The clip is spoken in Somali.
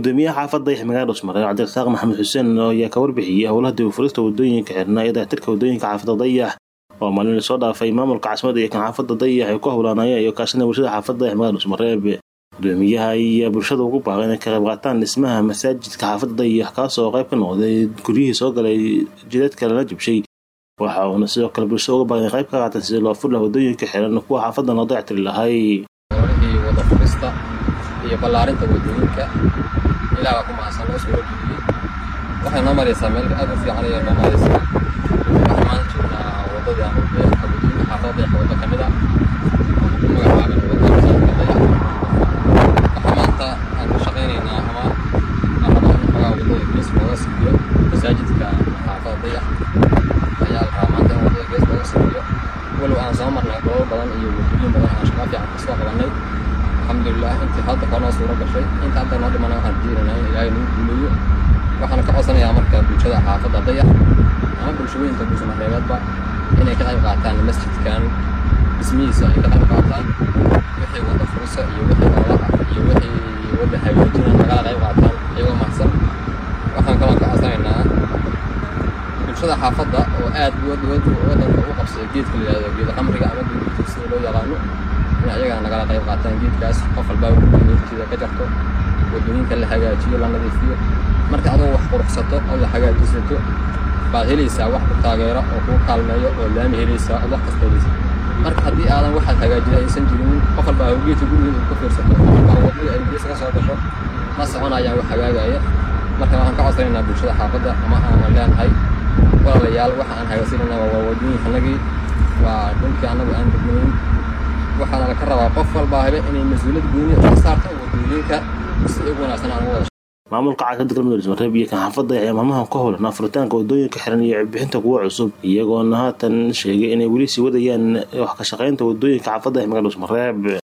gudoomiyaha xaafadda dayax magaalada dhusmareeb cabdirasaaq maxamed xuseen ayaa ka warbixiyey howlaha dibufurista wadooyinka xirnaa ee dayactirka wadooyinka xaafadda dayax oo maalin lasoo dhaafay maamulka caasimada iyo kan xaafadda dayax ay ku howlaanayeen iyo kaashada bulshada xaafadda dayax magaalada dhusmareeb gudoomiyaha ayaa bulshada ugu baaqay inay ka qayb qaataan dhismaha masaajidka xaafadda dayax kaasoo qayb ka noqday guryihii soo galay jidadka lala jabshay waxa uuna sidoo kale bulshada uga baaqay inay qayb ka qaataan sidii loo fur laha wadooyinka xiran kuwa xaafaddan loo dayactiri lahay howlihii wada furista iyo ballaarinta wadooyinka ilaah baa ku mahadsan loo soo wajibiyey waxay noo maraysaa meel aad u fiican ayay noo maraysaa waxaan maanta joognaa wadadii ama beerka wadooyinka xaafadda dayax waddo ka mid ah ku magacaaban wadada masaajidka dayax waxaa maanta aan ku shaqaynaynaa ama aan rabaa in xogaa wadada gees looga siiyo masaajidka xaafadda dayax ayaa la rabaa maanta in wadada gees looga siiyo walow aan soo marnay goobo badan iyo wadooyin badan aan shaqaa fiican kasoo qabanay alxamdulilah intii hadda hore noo suuro gashay inta hadda noo dhimana waxaan rajeynaynaa in ilaahay nagu guuleeyo waxaan ka codsanayaa marka bulshada xaafadda dayax ama bulshooyinka buusamareebeedba inay ka qayb qaataan masjidkan dhismihiisa ay ka qayb qaataan wixii wada furisa iyo wixii noolaha iyo wixii wada hagaajina nagala qayb qaataan iyagoo mahadsan waxaan kaloo ka codsanaynaa bulshada xaafadda oo aad wadanka u qabsaya geedka la yihahdo geeda qamriga ama geedka sida loo yaqaano in ayagana nagala qayb qaataan geedkaas qof walbaa geedkeeda ka jarto wadooyinka la hagaajiyo la nadiifiyo marka adoo wax quruxsato oo la hagaajisato baad helaysaa wax ku taageero oo kuu kaalmeeyo oo laami helaysaa oo wax kasta helaysaa marka haddii aadan waxaad hagaajida aysan jirin qof walbaa geedka gurigeeda ku fiirsato qof walbaa wadada ay gees ka soo gasho ma soconayaan wax hagaagaya marka waxaan ka codsanaynaa bulshada xaafadda ama aan leenahay walaalayaal waxa aan hagaagsanayna waa wadooyinkanagii waa dhulkii annagu aan degnayn waxaana laka rabaa qof walbaa habe inay mas-uuliyad gooni ka saarto wadooyinka si ugu wanaagsan aan ugu wada maamulka caasimada galmudug dhusmareeb iyo kan xaafadda ayaa maalmahan ka howlanaa furitaanka wadooyinka xiran iyo bixinta kuwa cusub iyagoona haatan sheegay inay weli sii wadayaan wax ka shaqaynta wadooyinka xaafadda magaalada dhusmareeb